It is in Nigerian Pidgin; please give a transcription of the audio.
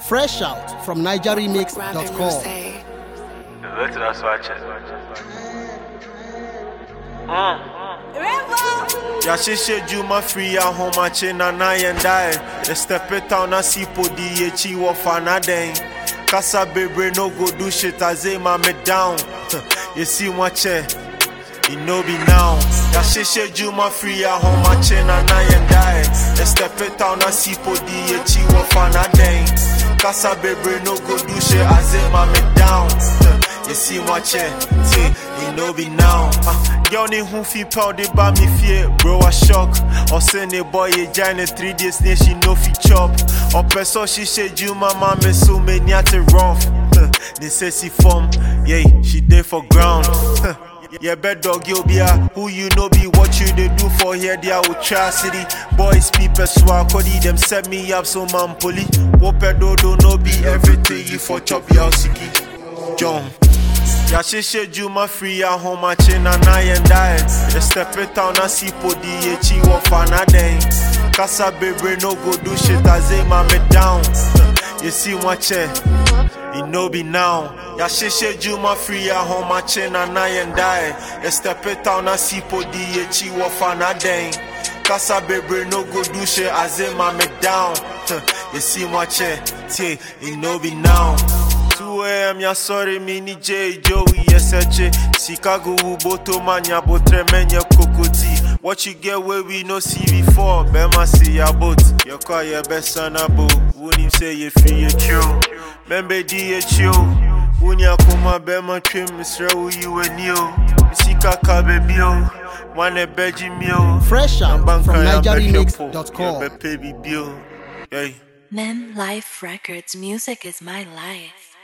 Fresh out from NigerRemix.com. Let's not swatch it. yɛahyehyɛ dwuma firi ahomakye na na yɛn dae yɛstɛpe town na sipo di yɛkyi wɔ fa na dɛn kasa bebree no go do shit aze ma me down yɛsi mu akyɛ it no be now yɛahyehyɛ dwuma firi ahomakye na na yɛn dae yɛstɛpe town na sipo di yɛkyi wɔ fa na dɛn kasa bebree no go do shit aze ma me down yɛsi mu akyɛ tie it no be now uh, Girl ni hu fi pound they buy me fear, bro I shock. Or send a boy a giant three days near she no fi chop. Or person she said you my mama so many at a rough. They say she form, yeah, she there for ground. Yeah, bad dog, you be a who you know be what you they do for here, they are city. Boys, people, swag, Cody, them set me up so man, poli. Whoop do do no be everything you for chop your siki. John. yɛahyehyɛ dwuma firi ahomakye na na yɛn dae yɛstɛpe town na sipo di yɛkyi wɔ fa na dɛn kasa bebree no go do shit aze ma me down yɛsi mu akyɛ it no be now yɛahyehyɛ dwuma firi ahomakye na na yɛn dae yɛstɛpe town na sipo di yɛkyi wɔ fa na dɛn kasa bebree no go do shit aze ma me down yɛsi mu akyɛ tie it no be now 2 a.m. ya sorry mini J Joey yeseche Chicago uboto manya botre menye kokoti What you get where we no see before Bema see ya boat Your car your best son abo Wouldn't him say you free you chill Membe di you chill Unya kuma bema trim Misra u you and you Misika ka baby o Wane beji mio Fresh out from NigerRemix.com. Baby bill Hey Mem Life Records music is my life.